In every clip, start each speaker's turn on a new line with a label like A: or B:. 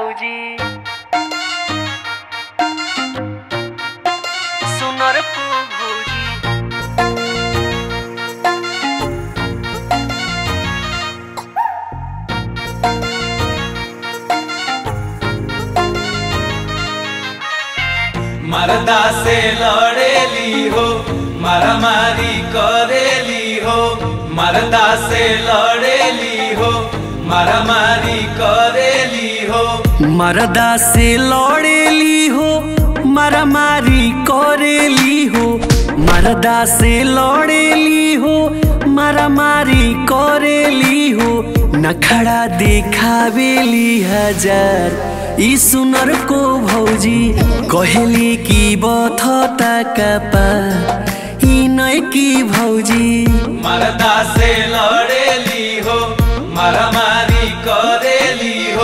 A: भौजी सुनर पू भौजी
B: मरदा से लड़ेली हो मारामारी करेली हो मरदा से लड़ेली हो मारामारी करेली हो
A: मरदा से लड़ेली हो मारामारी करेली हो मरदा से लड़ेली हो मारामारी करेली हो नखड़ा देखावेली हजार ई सुनर को भौजी कहेली की बथता कपा ई नय की भौजी
B: मरदा से लड़ेली हो मारामारी करेली हो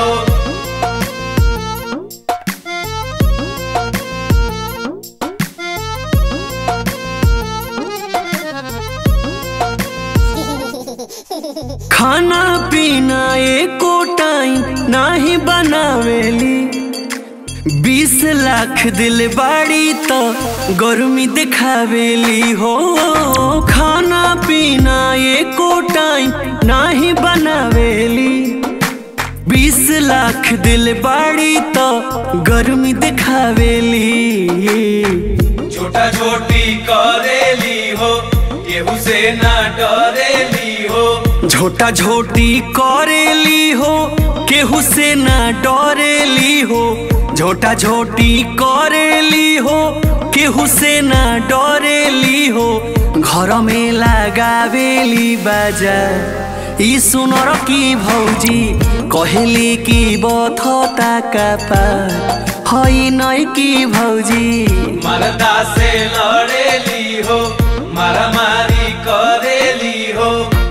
A: खाना पीना एको टाइम नाही बनावेली बीस लाख दिल बाड़ी तो गर्मी दिखावेली हो खाना पीना एको टाइम नाही बनावेली बीस लाख दिल बाड़ी तो गर्मी दिखावेली
B: छोटा छोटी करेली हो केहू से ना डरेली हो
A: झोटा झोटी करेली हो केहू से ना डरेली हो झोटा झोटी करेली हो केहू से ना डरेली हो घर में लगावेली बाजा ई सुनर की भौजी कहेली की बथता कपा हई नय की भौजी
B: मरदा से लड़ेली हो मारामारी करेली हो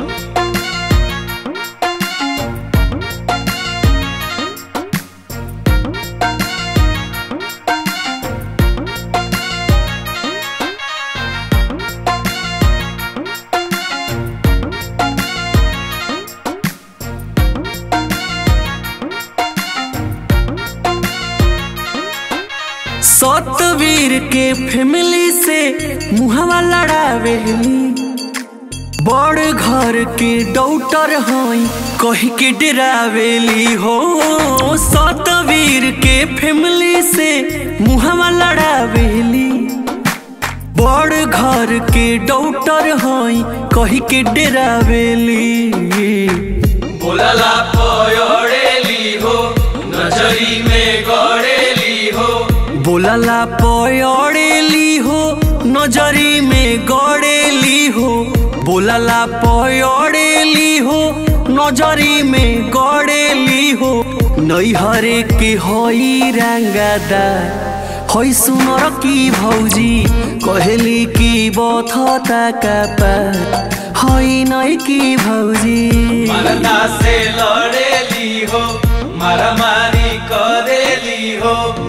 A: सतवीर के फैमिली से मुहवा लड़ावेली बड़ घर के डॉक्टर हई कही के डरावेली हो सतवीर के फैमिली से मुहवा लड़ावेली बड़ घर के डॉक्टर हई कही के डरावेली
B: बोलला पयड़ेली हो नजरी में गड़ेली हो
A: बोलला पयड़ेली हो नजरी में गड़ेली हो बोलला पयड़ेली हो नजरी में गड़ेली हो नैहरे के हई रंगदा हई सुनर की भौजी कहेली की बथता कपा हई नई की भौजी
B: मरदा से लड़ेली हो मारामारी करेली हो